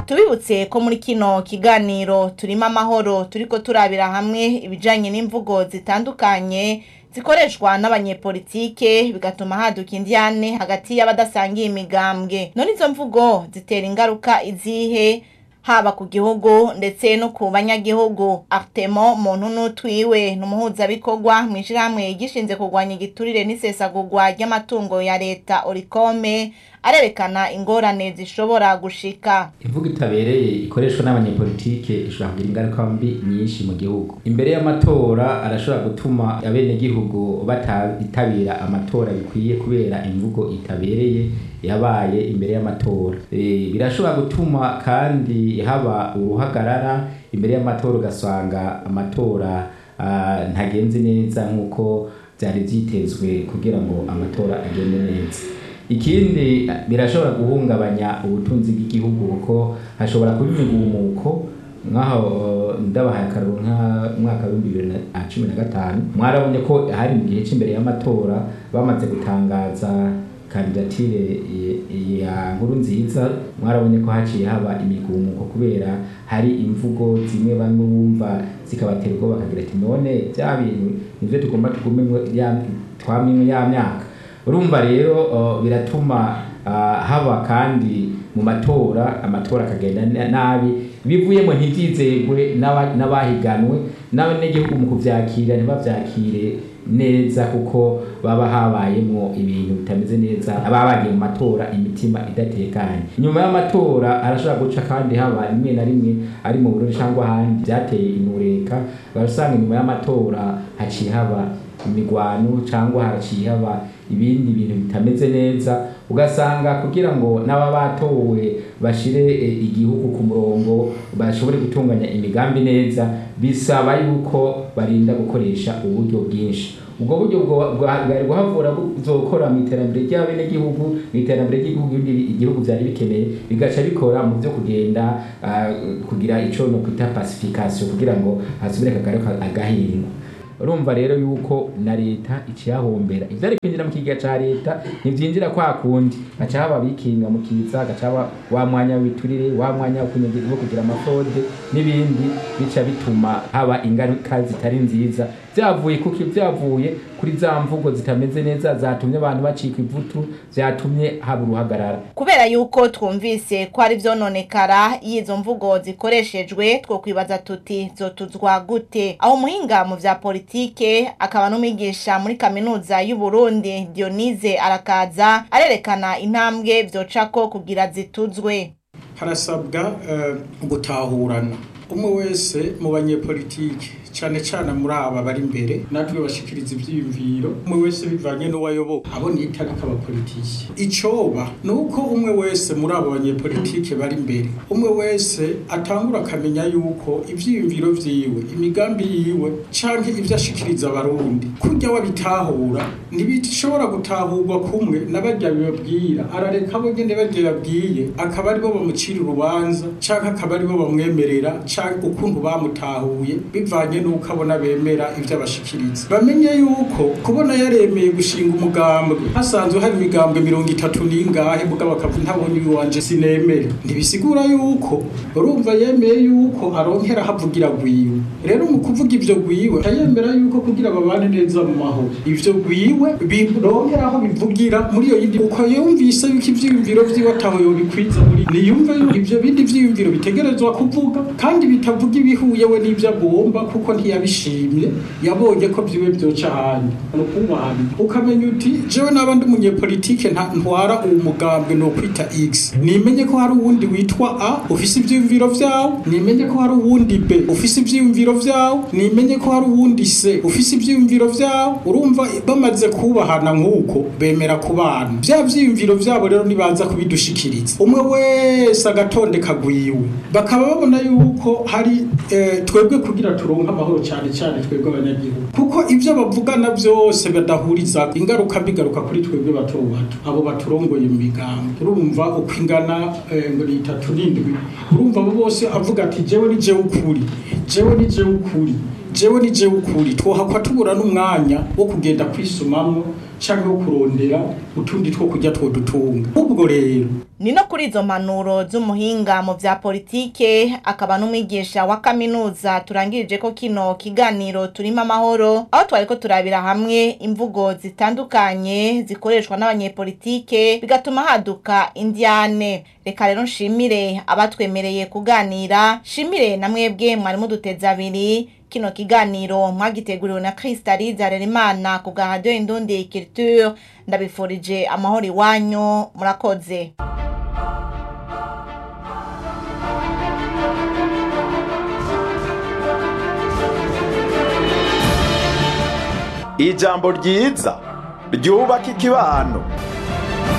tubibutse ko muri kino kiganiro turimo amahoro turiko turabira hamwe ibijanye n'imvugo zitandukanye zikoreshwa n'abanyepolitike bigatuma haduka indiyane hagati y'abadasangiye imigambwe none izo mvugo zitera ingaruka izihe haba ku gihugu ndetse no ku banyagihugu Artemo muntu n'utwiwe ni umuhuzabikorwa mu ishyirahamwe gishinze kurwanya igiturire n'isesagurwa ry'amatungo ya leta orikome arerekana ingorane zishobora gushika imvugo itabereye ikoreshwa n'abanyepolitike ishobora kugira ingaruka mbi nyinshi mu gihugu imbere y'amatora arashobora gutuma abenegihugu batitabira amatora bikwiye kubera imvugo itabereye yabaye imbere y'amatora e, birashobora gutuma kandi haba uruhagarara imbere y'amatora ugasanga amatora uh, ntagenze neza nk'uko byari byitezwe kugira ngo amatora agende neza ikindi birashobora guhungabanya ubutunzi bw'igihugu kuko hashobora kuba imigumuko nk'aho ndabahaye akararo nk'umwaka w'ibihumbi bibiri na cumi na gatanu mwarabonye ko hari mu gihe cy'imbere y'amatora bamaze gutangaza kandidatire ya nkuru nziza mwarabonye ko haciye haba imigumuko kubera hari imvugo zimwe bamwe bumva zikabatera ubwoba bakagira ati none bya bintu nivyo tugomba tugume twamimwe ya myaka urumva rero biratuma haba kandi mu matora amatora akagenda nabi bivuyemo ntibyizegwe n'abahiganwe n'abanyagihugu mu kubyakira ntibabyakire neza kuko baba habayemo ibintu bitameze neza baba bagiye mu matora imitima idatekanye nyuma y'amatora arashobora guca kandi haba rimwe na rimwe ari mu Burundi cyangwa ahandi byateye intureka barasanga nyuma y'amatora haciye haba imigwano cyangwa haciye haba ibindi bintu bitameze neza ugasanga kugira ngo n'aba batowe bashire igihugu ku murongo bashobore gutunganya imigambi neza bisaba yuko barinda gukoresha uburyo bwinshi ubwo buryo bwari guhavura buzokora mu iterambere ry'abenegihugu mu iterambere ry'igihugu igihugu byari bikeneye bigaca bikora mu byo kugenda kugira ico no kwita pacification kugira ngo hasubire kagaruka agahingwa urumva rero yuko na leta iciyahombera ivyari kwinjira mu kigega ca leta ntivyinjira kwa kundi gaca haba bikinga mu kiza gaca haba wa mwanya w'iturire wa mwanya wo kugira amafode n'ibindi bica bituma haba ingaruka zitari nziza vyavuye kuki vyavuye kuri za mvugo zitameze neza zatumye abantu bacika ivutu vyatumye haba uruhagarara kubera yuko twumvise ko ari vyononekara y'izo mvugo zikoreshejwe two kwibaza tuti zotuzwa gute aho umuhinga mu vya politike akaba n'umwigisha muri kaminuza y'u Burundi Dionise arakaza arerekana intambwe vyocako kugira zituzwe harasabwa uh, gutahurana umwe wese mu banyepolitike cyane cyane muri aba bari imbere natwe bashikiriza ivyiyumviro umwe wese bivanye n'uwayoboka abo nita ariko abapolitiki icoba ni uko umwe wese muri abo banyepolitike bari imbere umwe wese atangura akamenya yuko ivyiyumviro vyiwe imigambi yiwe canke ivyo ashikiriza abarundi kurya wabitahura ntibishobora gutahurwa kumwe n'abarya bibabwira arareka abo nyene barya yabwiye akaba aribo bamucira urubanza canke akaba aribo bamwemerera canke ukuntu bamutahuye bivanye nuko abona bemera ivyo abashikiriza bamenye yuko kubona yaremeye gushinga umugambwe hasanzwe hari imigambwe mirongo itatu n'ingahe mugabo akavuga ntabonye iwanje sinemere ntibisigura yuko urumva yemeye yuko aronkera havugira gwiwe rero mu kuvuga ivyo gwiwe ayemera yuko kugira babane neza mu mahoro ivyo gwiwe bironkera aho bivugira muri iyo yindi uko yumvise yuko ivyiyumviro vyiwe ataho yobikwiza muri niyumve yuko ivyo bindi vyiyumviro bitegerezwa kuvuga kandi bitavuga ibihuye we n'ivyo agomba kuko ntiyabishimye yabonye ko vyiwe vyoca ahandi nukumwana ukamenya uti jewe naba ndi umunyepolitike ntwara uwo mugambwe no kwita x nimenye ko hari uwundi witwa a ufise ivyiyumviro vyawo nimenye ko hari uwundi b ufise ivyiyumviro vyawo nimenye ko hari uwundi c ufise ivyiyumviro vyawo urumva bamaze kubahana nk'uko bemera kubana vya vyiyumviro vyabo rero nibaza kubidushikiriza umwe wese agatondeka gwiwe bakaba babona yuko hari eh, twebwe kugira turonke amahoro cyane cyane twebwe abanyagihugu kuko ivyo bavugana vyose badahuriza ingaruka bigaruka kuri twebwe bato bato abo baturongoye mu migambi urumva uko ingana eh, ngo ni itatu n'indwi urumva abo bose avuga ati jewe ni jewe ukuri jewe ni jewe ukuri jewe ni jewe ukuri twohakwa tubura n'umwanya wo kugenda kwisumamwo canke wo kurondera utundi two kurya twodutunga ubwo rero ni no kuri izo mpanuro z'umuhinga mu vya politike akaba n'umwigisha wa kaminuza turangirije ko kino kiganiro turimo amahoro aho twariko turabira hamwe imvugo zitandukanye zikoreshwa n'abanyepolitike bigatuma haduka indyane reka rero nshimire abatwemereye kuganira shimire na mwebwe mwari muduteze abiri kino kiganiro mwagiteguriwe na Kristaliza Rerimana ku bwa Radio Indundi Culture ndabifurije amahoro iwanyu murakoze ijambo ryiza ryubaka ikibano